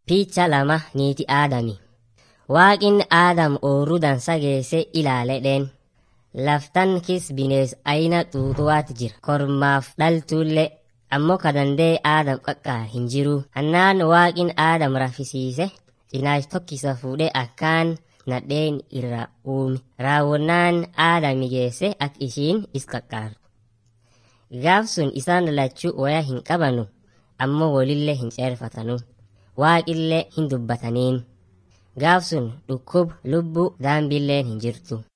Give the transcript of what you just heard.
Picha lama niiti aadami. Waaqin aadam oorruu dansa geesse ilaaledheen. Laftan kis binees ayina xuuxuwaat jira. Kormaaf dhaltuullee ammoo kadandee aadam qaqqaa hin jiru. Hannaan waaqin aadam rafisiise cinaash tokkisa fuudhee akkaan nadheen irra uume. Raawwannaan aadami geesse akka ishiin is qaqqaartu. Gaaf sun isaan lachuu waya hin qabanu ammoo walillee hin ceerfatanu. Waaqillee hin dubbataniin. Gaaf sun dhukkub lubbuu daambilleen hin jirtu.